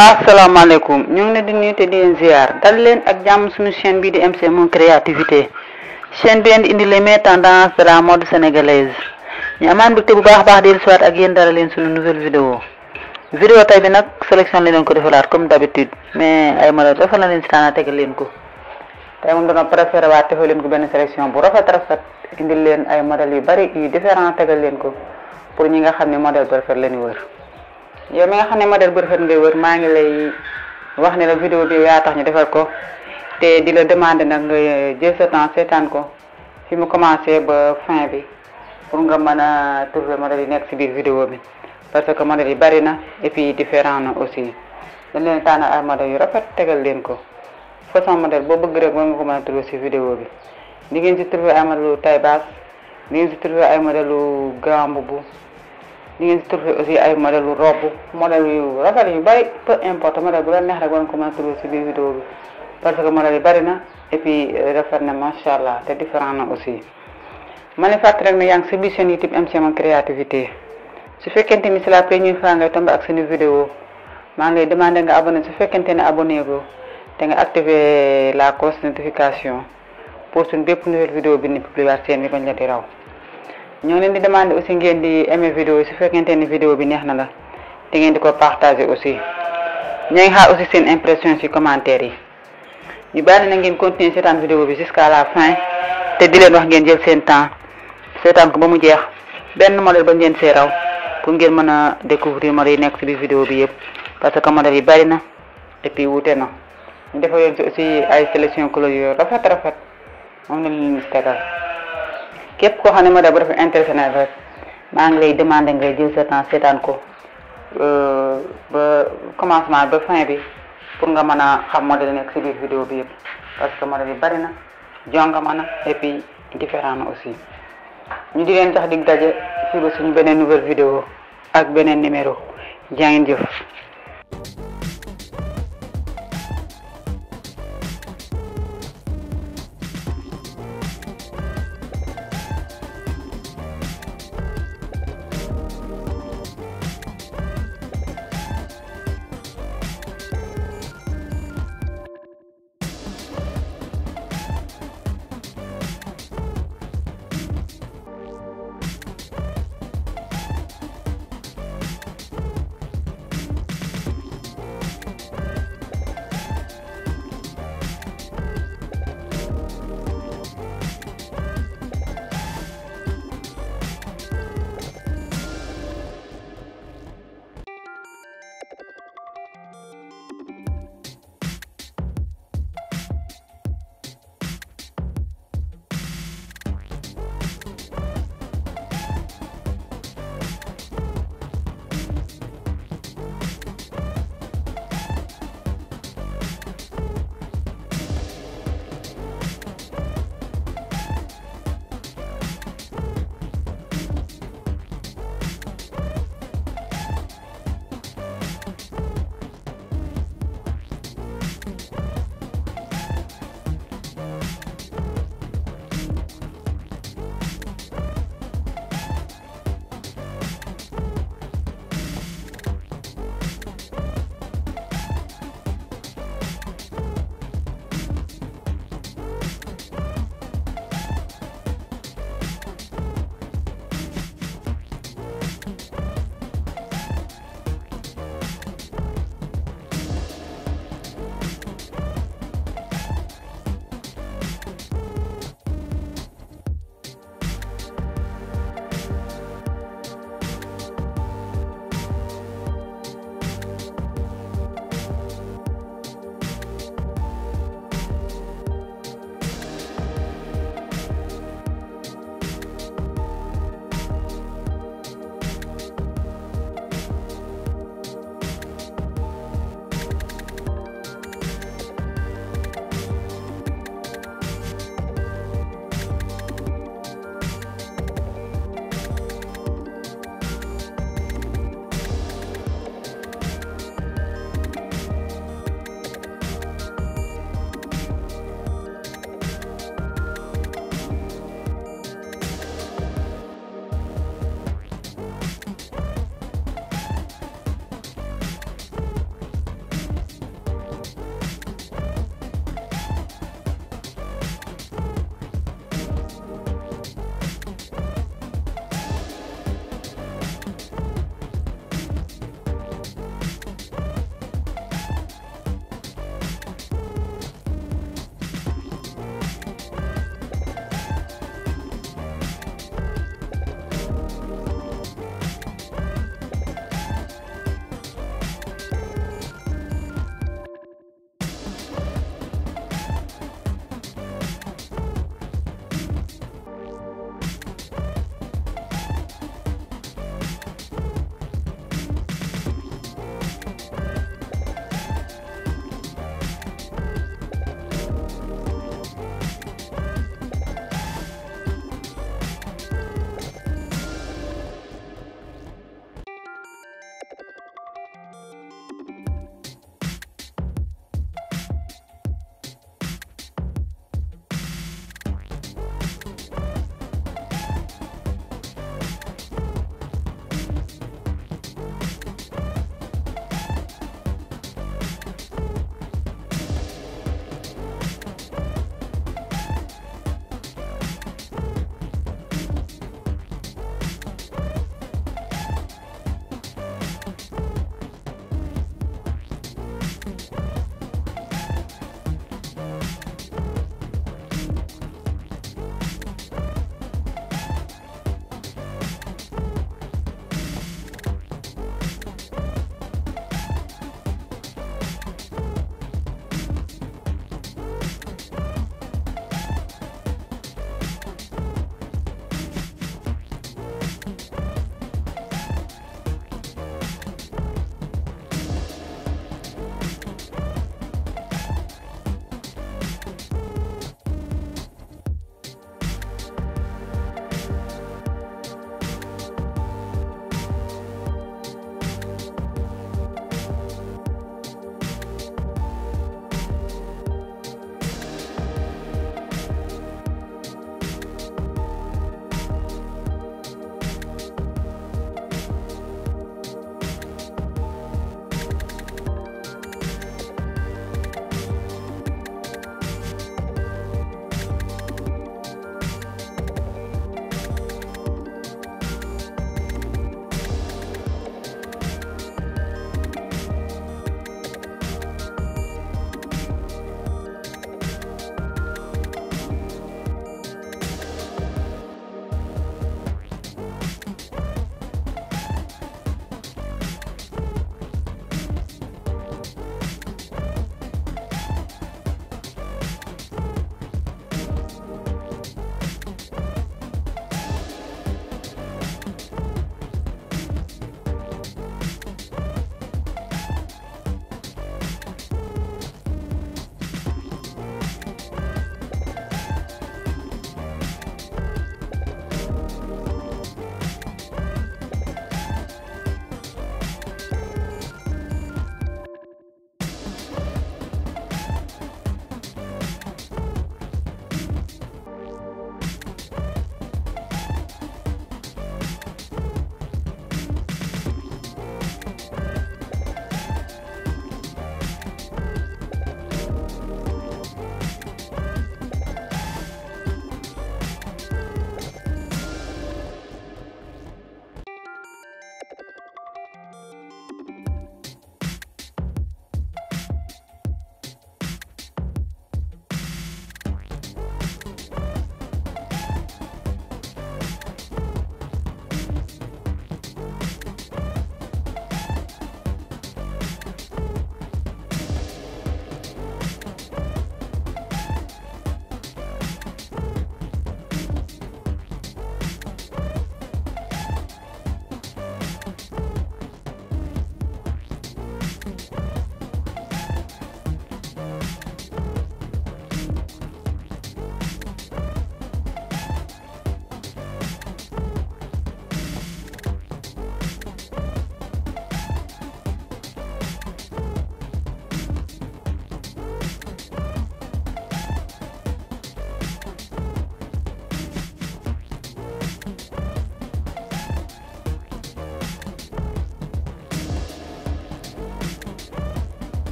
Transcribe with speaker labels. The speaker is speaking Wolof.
Speaker 1: asalaamaaleykum ñu ngi leen di nuyu te di leen ziar dal leen ak jàmm suñu chaîne bii di MC Mon Créativité chaîne bi leen di indi les meilleures tendances de la mode sénégalaise ñu amaan mbégte bu baax a baax di soit ak yéen dara leen suñu nouvelle vidéo vidéo tay bi nag sélection la leen ko defalaat comme d'habitude mais ay modèle dafa la leen si taana tegal leen ko tey moom dana préféré waat defal leen ko benn sélection bu rafet rafet indil leen ay modèles yu bari yu différent tegal leen ko pour ñi nga xam ne modèle bu rafet la ñu wër yow mi nga xam ne modèle bu rafet ngay wër maa ngi lay wax ne la vidéo bi yaa tax ñu defar ko te di la demander nag nga jël sa temps seetaan ko fi mu commencé ba fin bi pour nga mën a trouver modèle yi nekk ci biir vidéo bi parce que modèle yi bari na et puis différent na aussi dañ leen tànn ay modèle yu rafet tegal leen ko façon modèle boo bëgg rek mën nga ko mën a trouver ci vidéo bi di ngeen ci trouver ay modèle taille basse di ngeen ci trouver ay modèle grand boubou di ngeen ci trouver aussi ay modèle robe modèle yu rafet yu bari peu importe modèle bu la neex rek war nga ko mën a trouver ci biir vidéo bi parce que modèle yi bari na et puis rafet na macha allah te différent na aussi ma ne fàttali rek ne yaa ngi ci biir chaîne YouTube MC Mon Créativité su fekkente ni c'est la première fois ngay tombé ak suñu vidéo maa ngi lay demandé nga abonné su fekkente ne abonné go te nga activer la cloche notification pour suñ bépp nouvelle vidéo bi ni publier seen bi bañ la di raw ñoo leen di demander aussi ngeen di aimer vidéo yi su fekkente ni vidéo bi neex na la te ngeen di ko partager aussi ñoo ngi xaar aussi seen impression ci commentaire yi ñu bàyyi na ngeen continuer seetaan vidéo bi jusqu'à la fin te di leen wax ngeen jël seen temps seetaan ko ba mu jeex benn modèle ba ngeen see raw pour ngeen mën a découvrir modèle yi nekk ci biir vidéo bi yëpp parce que modèle yi bari na et puis wuute na ñu defal leen ci aussi ay sélection couleur yu rafet rafet moom la leen tegal képp koo xam ne modèle bu rafet intéressé na rek maa ngi lay demander ngay jël sa temps seetaan ko ba commencement ba fin bi pour nga mën a xam modèle nekk ci biir vidéo bi yëpp parce que modèle yi bari na jongama na et puis différent na aussi ñu di leen tax dig daje fii ba suñu beneen nouvelle vidéo ak beneen numéro jaa ngeen jëf